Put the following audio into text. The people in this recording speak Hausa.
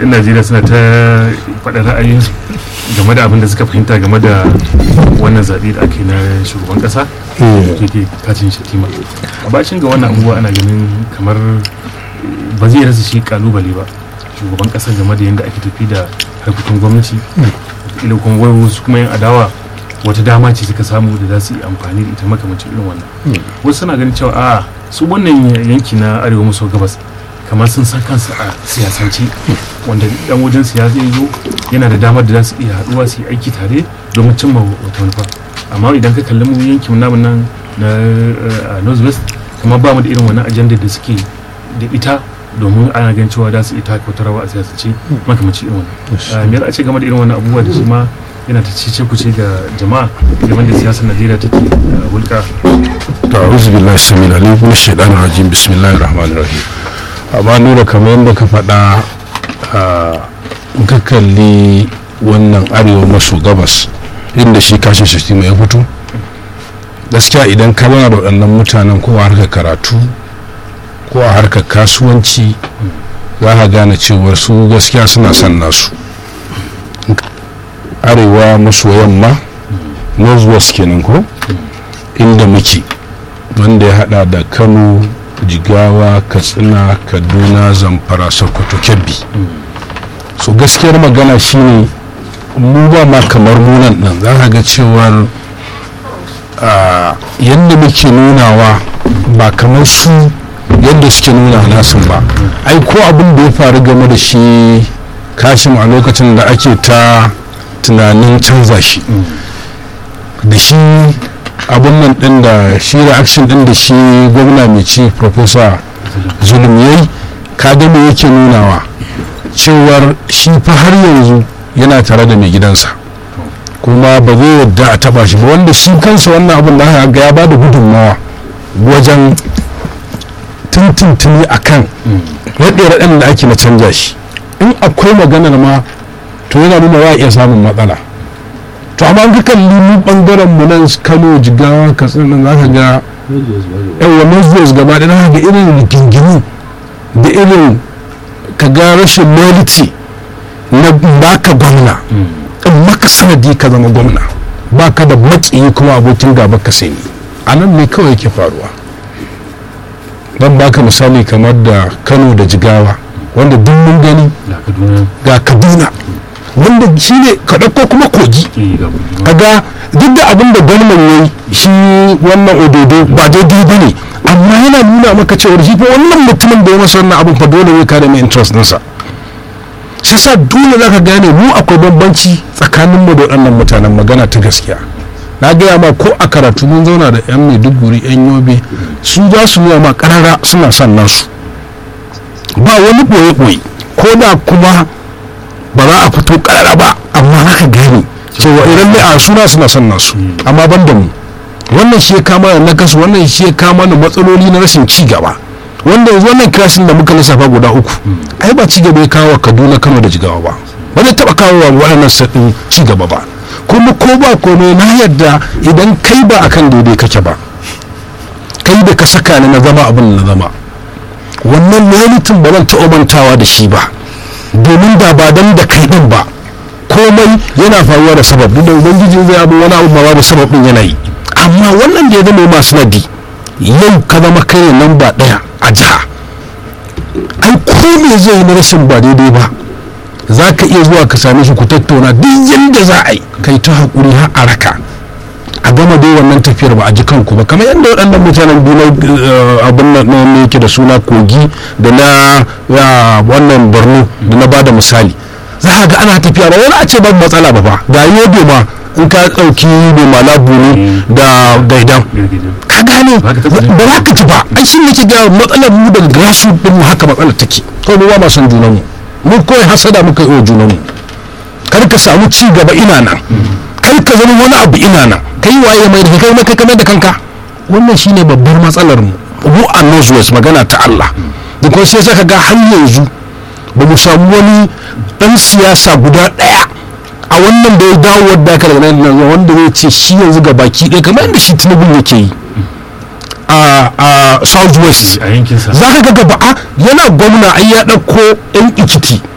yan najeriya suna ta faɗa ra'ayin game da abin da suka fahimta game da wannan zaɓe da ake na shugaban ƙasa ke ke kacin shatima a bacin ga wannan abubuwa ana ganin kamar ba zai rasa shi kalubale ba shugaban ƙasa game da yadda ake tafi da harkokin gwamnati ila kuma wai wasu kuma yan adawa wata dama ce suka samu da za su yi amfani da ita makamacin irin wannan wasu suna ganin cewa a su wannan yanki na arewa maso gabas kamar sun san kansu a siyasance wanda dan wajen siyasa ya zo yana da damar da za su iya haɗuwa su yi aiki tare domin cimma wata manufa amma idan ka kalli mu yankin namu nan na northwest kamar ba mu da irin wannan ajandar da suke da ita domin ana ganin cewa za su iya taka wata rawa a siyasance makamancin irin wannan me za a ce game da irin wannan abubuwa da shi ma yana ta cece kuce ga jama'a game da siyasar najeriya take hulka to a'udhu billahi samil alim min shaitanir rajim bismillahir rahmanir rahim amma nura kamar yadda ka faɗa ka kalli wannan arewa maso gabas inda shi kashin shi ya fito gaskiya idan ka zana da waɗannan mutanen ko a harkar karatu ko a harkar kasuwanci za ka gane cewar su gaskiya suna son nasu arewa maso yamma northwest kenan ko inda muke wanda ya hada da kano jigawa katsina kaduna zamfara sokoto kebbi so gaskiyar magana shine mu ba ma kamar munan nan za ka ga cewar yadda muke nunawa ba kamar su yadda suke nuna nasu ba ai ko abin da ya faru game da shi kashim a lokacin da ake ta tunanin canza shi da shi abun nan din da shi reaction din da shi gwamna mai ci professor zulum yayi kaga me yake nunawa cewar shi fa har yanzu yana tare da mai gidansa kuma ba zai yadda a taba shi ba wanda shi kansa wannan abun da ga ya bada gudunmawa wajen tuntuntuni a kan raɗe-raɗen da ake na canja shi in akwai maganar ma to yana nuna wa iya samun matsala to amma ka kalli mu bangaren mu nan kano jigawa katsina nan zaka ga yawa northwest gaba da zaka ga irin rigingimu da irin ka ga rashin loyalty na baka gwamna in maka sanadi ka zama gwamna baka da makiyi kuma abokin gaba ka sai a nan ne kawai yake faruwa don baka misali kamar da kano da jigawa wanda duk mun gani ga kaduna wanda shi ne ka ɗauko kuma kogi kaga duk da abin da gwamnan ya yi shi wannan ododo ba daidai ba ne amma yana nuna maka cewar shi fa wannan mutumin da ya masa wannan abin fa dole zai kare mai interest ɗinsa shi sa dole za ka gane mu akwai bambanci tsakanin mu da waɗannan mutanen magana ta gaskiya na gaya ma ko a karatu mun zauna da yan maiduguri yan yobe su za su yi ma karara suna son nasu ba wani ɓoye-ɓoye ko da kuma ba za a fito karara ba amma haka gani cewa idan mai a suna suna son nasu amma ban da mu wannan shi ya kama na kasu wannan shi ya kama da matsaloli na rashin ci gaba wanda yanzu wannan kirashin da muka lissafa guda uku ai ba ci gaba ya kawo kaduna kano da jigawa ba ba zai taɓa kawo wa waɗannan saɗin ci gaba ba kuma ko ba komai na yadda idan kai ba akan daidai kake ba kai da ka saka ni na zama abin na zama wannan limitin ba zan taɓa mantawa da shi ba domin da ba dan da kai din ba komai yana faruwa da sabab duk da ubangiji zai abu wani abu ba da sabab din yana yi amma wannan da ya zama masu nadi yau ka zama kai nan ba daya a jiha ai ko me zai yi na rashin ba daidai ba za ka iya zuwa ka same shi ku tattauna duk yadda za a yi kai ta haƙuri har a raka a gama dai wannan tafiyar ba a ji kanku ba kamar yadda waɗannan mutanen biyu abin nan ne yake da suna kogi da na wannan borno da na bada misali za a ga ana tafiya ba wani a ce babu matsala ba fa ga yobe ma in ka ɗauki mai malabu ne da gaidan ka gane ba za ka ci ba ai shi ne ke ga matsalar mu daga grasu din mu haka matsalar take kawai mu ba ma son junanmu mu kawai hasada muka yi wa junanmu kar ka samu ci gaba ina nan kar ka zama wani abu ina nan kai waye mai da kai maka kamar da kanka wannan shine babbar matsalar mu mu a northwest magana ta Allah da kuma sai saka ga har yanzu ba mu samu wani dan siyasa guda daya a wannan da ya dawo wadda aka daga nan wanda zai ce shi yanzu ga baki ɗaya kamar yadda shi tinubu yake yi a a southwest a yankinsa za ka ga gaba a yana gwamna ai ya ɗauko yan ikiti